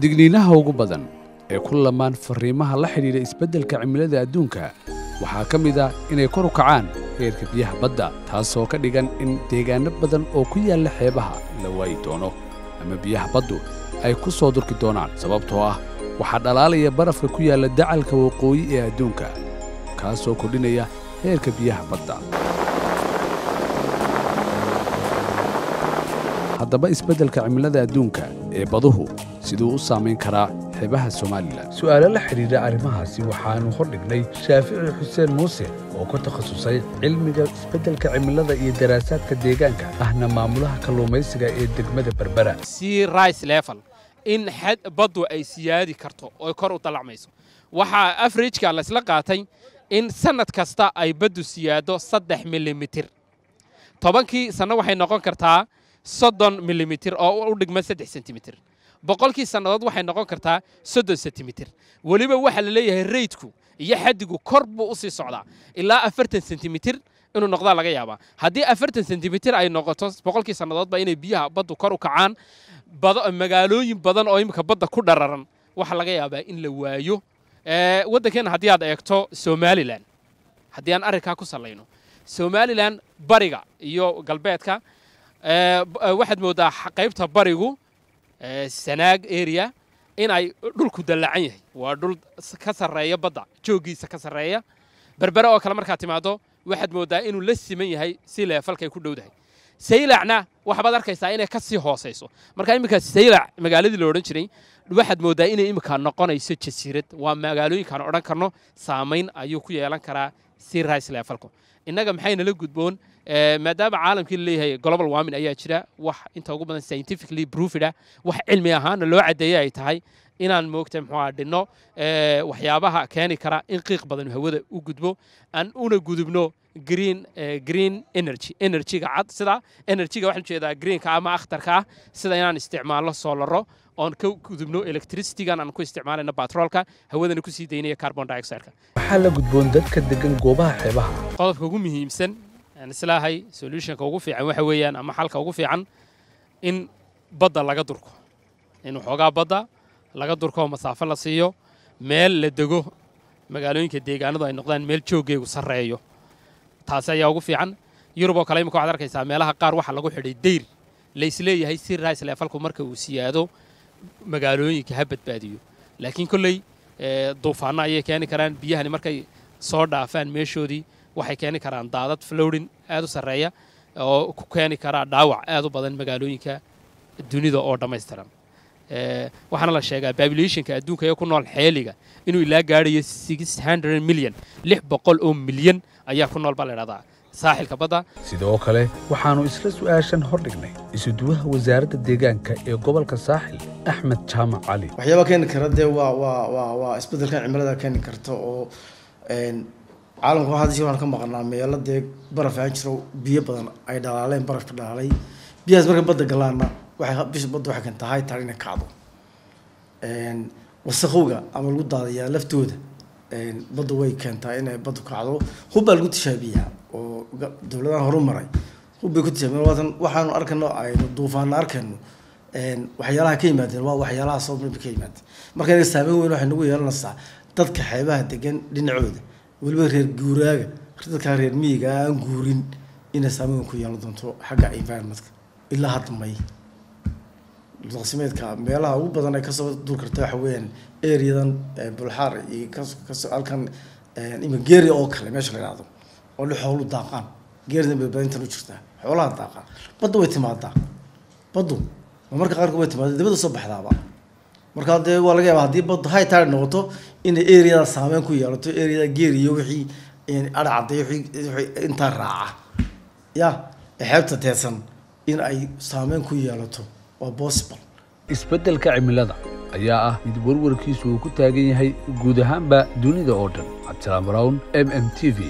digniinaha ugu badan ee ku lamaan farriimaha la xidhiidha isbeddelka cimilada adduunka waxaa ka mid ah inay kor u kacaan heerka biyaha badda taasoo ka dhigan in deegaanno badan oo ku yaalla xeebaha la waayi doono ama biyaha baddu ay ku soo durki doonaan sababtoo ah waxaa dhalaalaya barafka ku yaalla dacalka waqooyi ee adduunka kaasoo kordhinaya heerka biyaha badda haddaba isbeddelka cimilada adduunka ee baduhu siduu u saamayn karaa xeebaha somalilan su'aalo la xidhiidha arrimahaasi waxaannu hordhignay shaafici xuseen muuse oo ku takhasusay cilmiga isbeddelka cimilada iyo daraasaadka deegaanka ahna maamulaha kalluumaysiga ee degmada berbera sea rice level in xad baddu ay siyaadi karto oo kor u dallacmayso waxaa afrijka laysla qaatay in sannad kasta ay baddu siyaado saddex milimitir tobankii sanno waxay noqon kartaa soddon milimitir oo u dhigma saddex sentimitir boqolkii sannadood waxay noqon kartaa soddon sentimitir weliba waxaa la leeyahay reydku iyo xaddigu kor buu u sii socdaa ilaa afartan sentimitir inuu noqdaa laga yaabaa haddii afartan sentimitir ay noqoto boqolkii sannadoodba inay biyaha baddu kor u kacaan magaalooyin badan oo imika badda ku dhararan waxaa laga yaabaa in la waayo waddankeenna haddii aad eegto somalilan haddii aan arrinkaa ku sallayno somalilan bariga iyo galbeedka waxaad mooddaa qaybta barigu sanaag area in ay dhulku dallacan yahay waa dhul ka sarreeya badda jooggiisa ka sarreeya berbere oo kale markaad timaaddo waxaad mooddaa inuu la siman yahay si leefalkay ku dhowdahay saylacna waxbaad arkaysaa inay ka sii hoosayso marka iminka saylac magaaladii la odhan jiray waxaad mooddaa inay iminka noqonayso jasiirad waa magaalooyinkaan odhan karno saamayn ayuu ku yeelan karaa si rice leefalku innaga maxaynala gudboon maadaama caalamkii la leeyahay global warming ayaa jira wax inta ugu badan scientifically proofed ah wax cilmi ahaana loo caddeeyay ay tahay inaan moogta muxuu dhinno waxyaabaha keeni kara in qiiq badan hawada u gudbo aan una gudubno green green energy energyga cad sida energyga waxaan jeedaa greenka ama akhtarka ah sida inaan isticmaalno soolaro oon ka gudubno electricitygan aan ku isticmaalayno batroolka hawadana kusii daynaya carbon dioxideka waxaa la gudboon dadka degan goobaha xeebaha qodobka ugu muhiimsan aan islaahay solutionka ugu fiican waxa weeyaan ama xalka ugu fiican in badda laga durko in waxoogaa badda laga durko masaafo la siiyo meel la dego magaalooyinka deegaanadu ay noqdaan meel jooggeegu sarreeyo taasi ayaa ugu fiican yurub oo kale imika waxaad arkaysaa meelaha qaar waxaa lagu xidhay dayr laysleeyahay si rice leefalku marka uu siyaado magaalooyinka ha badbaadiyo laakiin kolley duufaanno ayay keeni karaan biyahani markay soo dhaafaan meeshoodii waxay keeni karaan daadad flowdin aad u sarreeya oo ku keeni karaa dhaawac aad u badan magaalooyinka dunida oo dhammaystiran waxaana la sheegaa populationka adduunka ee ku nool xeeliga inuu ilaa gaadhayo six hundred milyan lix boqol oo milyan ayaa ku nool baa la idhahdaa saaxilka badda sidoo kale waxaannu isla su'aashan hordhignay isuduwaha wasaaradda deegaanka ee gobolka saaxil axmed jaamac cali waxyaaba keeni kara dee waa waa waa waa isbeddelkan cimilada keeni karta oo caalamka waxaa si waxaan ka maqnaa meelo dee baraf aan jiro biyo badan ay dhalaaleen barafka dhalaalay biyahaas markay badda galaana waxay bisha badda waxay keentaa high tide inay kacdo wasaqowga ama lagu daadayaa laftooda badda way keentaa inay baddu kacdo hub baa lagu tishaabiyaa oo dowladahan horu maray hub bay ku tishaabiyan waatan waxaanu arkayno aynu duufaana arkayno waxyaalaha ka yimaadeen waa waxyaalaha sababnaba ka yimaadeen marka inaga saameyn weyn waxay nagu yeelanaysaa dadka xeebaha degan dhinacooda weliba reer guuraaga dadkaa reer miyiga aan guurin inay saameyn weyn ku yeelan doonto xagga environmentka ilaa hadda may daqsimeedka meelaha ugu badan ay kasoo duur karta waxa weeyaan areadan bulxaar iyo kasoo halkan ima geeria oo kale meesha la yidhahdo oo li xoolu daaqaan geeridan badbaadintan u jirtaa xoolaha daaqaan badda way timaadaa baddu ma marka qaarkood way timaada dibadda soo baxdaaba markaa dee waa laga yaaba haddii baddu high tide noqoto inay areada saameyn ku yeelato areada geeri iyo wixii adhacadday wixii intaa raaca ya xeebta teedsan in ay saameyn ku yeelato waa possible isbeddelka cimilada ayaa ah mid warwarkiisu uu ku taagan yahay guud ahaanba dunida oo dhan cabdisalaam brown m m t v